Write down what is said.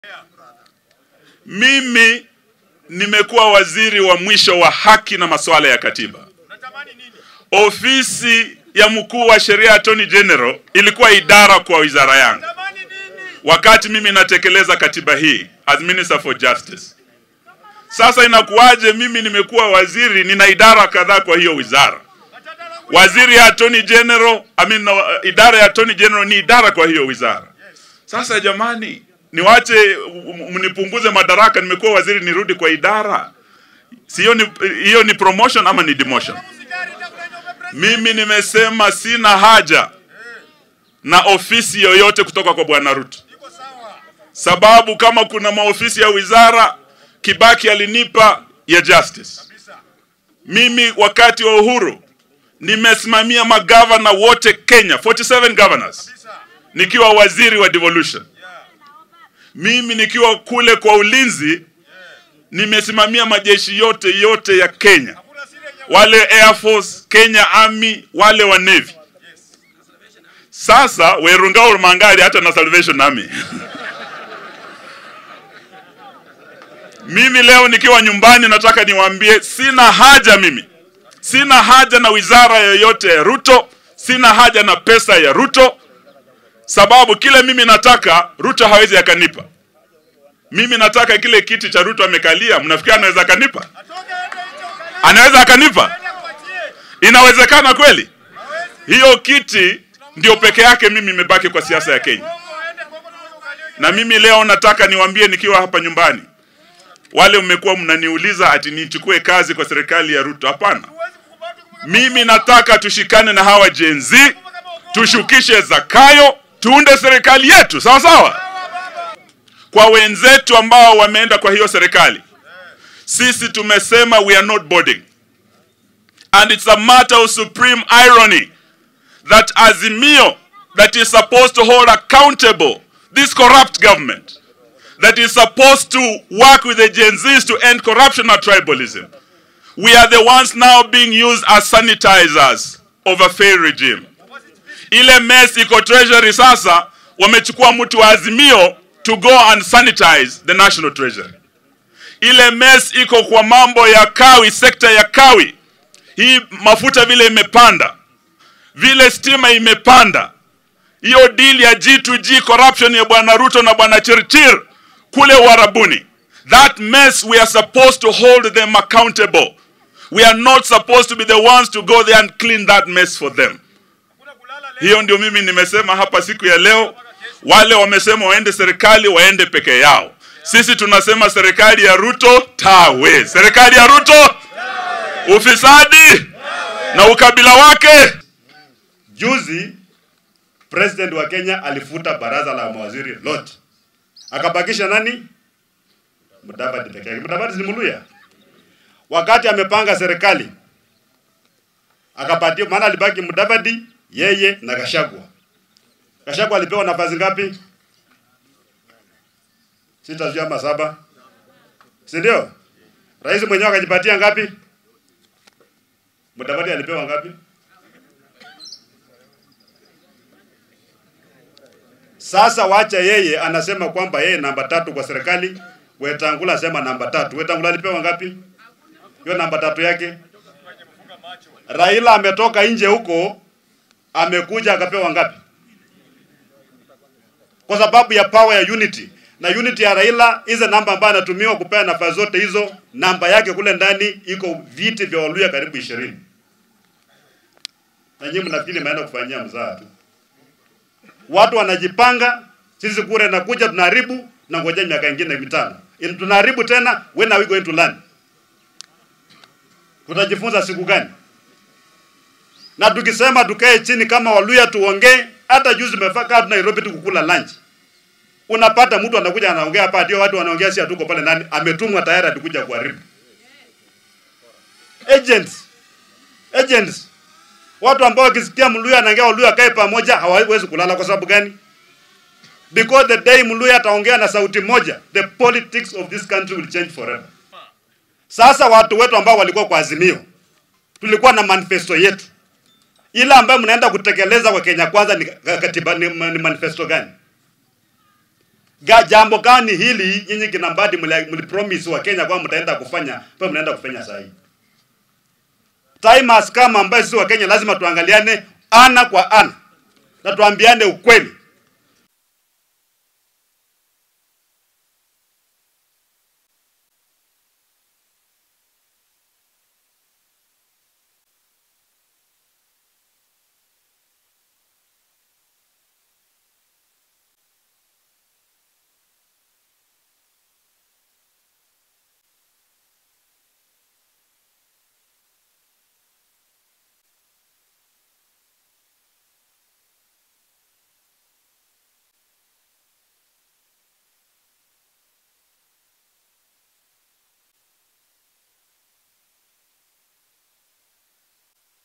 Mimi nimekuwa waziri wa mwisho wa haki na masuala ya katiba. Ofisi ya mkuu wa sheria Attorney General ilikuwa idara kwa wizara yangu wakati mimi natekeleza katiba hii as Minister for Justice. Sasa inakuwaje mimi nimekuwa waziri, nina idara kadhaa kwa hiyo wizara? Waziri ya Attorney General, I mean, uh, idara ya Attorney General ni idara kwa hiyo wizara. Sasa jamani, niwache m- mnipunguze madaraka, nimekuwa waziri nirudi kwa idara? Si hiyo ni, hiyo ni promotion ama ni demotion? Mimi nimesema sina haja na ofisi yoyote kutoka kwa Bwana Ruto, sababu kama kuna maofisi ya wizara Kibaki alinipa ya justice. Mimi wakati wa uhuru nimesimamia magavana wote Kenya, 47 governors, nikiwa waziri wa devolution. Mimi nikiwa kule kwa ulinzi nimesimamia majeshi yote yote ya Kenya, wale Air Force, Kenya Army, wale wa Navy. Sasa Werunga Mangari hata na Salvation Army. Mimi leo nikiwa nyumbani nataka niwaambie sina haja mimi. Sina haja na wizara yoyote ya Ruto, sina haja na pesa ya Ruto sababu kile mimi nataka Ruto hawezi akanipa. Mimi nataka kile kiti cha Ruto amekalia, mnafikiri anaweza akanipa? Anaweza akanipa? Inawezekana kweli? Hiyo kiti ndio peke yake mimi imebaki kwa siasa ya Kenya. Na mimi leo nataka niwaambie nikiwa hapa nyumbani, wale mmekuwa mnaniuliza ati nichukue kazi kwa serikali ya Ruto. Hapana, mimi nataka tushikane na hawa Gen Z, tushukishe Zakayo, tuunde serikali yetu, sawa sawa. Kwa wenzetu ambao wameenda kwa hiyo serikali, sisi tumesema we are not boarding, and it's a matter of supreme irony that Azimio that is supposed to hold accountable this corrupt government that is supposed to work with the Gen Zs to end corruption and tribalism. We are the ones now being used as sanitizers of a failed regime. Ile mess iko treasury sasa, wamechukua mtu wa Azimio to go and sanitize the national treasury. Ile mess iko kwa mambo ya kawi, sekta ya kawi. Hii mafuta vile imepanda, vile stima imepanda, hiyo deal ya G2G corruption ya bwana Ruto na bwana Chirchir kule Uarabuni. That mess we are supposed to hold them accountable. We are not supposed to be the ones to go there and clean that mess for them. Hiyo ndio mimi nimesema hapa siku ya leo. Wale wamesema waende serikali waende peke yao. Sisi tunasema serikali ya Ruto tawe. Serikali ya Ruto ufisadi na ukabila wake. Juzi president wa Kenya alifuta baraza la mawaziri lote, akabakisha nani? Mudavadi peke yake. Mudavadi si Muluya. Wakati amepanga serikali akapatia, maana alibaki Mudavadi, yeye na Gashagwa. Gashagwa alipewa nafasi ngapi? Sita sijui ama saba, si ndio? Rais mwenyewe akajipatia ngapi? Mudavadi alipewa ngapi? Sasa wacha yeye anasema kwamba yeye namba tatu kwa serikali. Wetangula asema namba tatu. Wetangula alipewa ngapi? Hiyo namba tatu yake. Raila ametoka nje huko, amekuja akapewa ngapi? Kwa sababu ya power ya unity na unity ya Raila, hizo namba ambayo anatumiwa kupea nafasi zote hizo, namba yake kule ndani iko viti vya Waluya karibu ishirini. Na nyinyi mnafikiri maenda kufanyia mzaa tu watu wanajipanga, sisi kure nakuja tunaharibu na ngoja miaka ingine mitano In, tunaharibu tena. When are we going to learn? Tutajifunza siku gani? Na tukisema tukae chini kama Waluya tuongee, hata juzi tumefika Nairobi tukukula lunch, unapata mtu anakuja anaongea hapa, ndio watu wanaongea, si hatuko pale ndani, ametumwa tayari atakuja kuharibu. Agents, agents Watu ambao wakisikia Mluya anaongea Waluya kae pamoja hawawezi kulala. Kwa sababu gani? Because the day Mluya ataongea na sauti moja, the politics of this country will change forever. Sasa watu wetu ambao walikuwa kwa Azimio, tulikuwa na manifesto yetu, ila ambayo mnaenda kutekeleza kwa Kenya Kwanza ni katiba, ni, ni manifesto gani? Ga, jambo gani hili nyinyi kina Mbadi mli- mlipromise wa Kenya kwamba mtaenda kufanya, kwa mnaenda kufanya saa hii? Time has come ambayo sisi wa Kenya lazima tuangaliane ana kwa ana na tuambiane ukweli.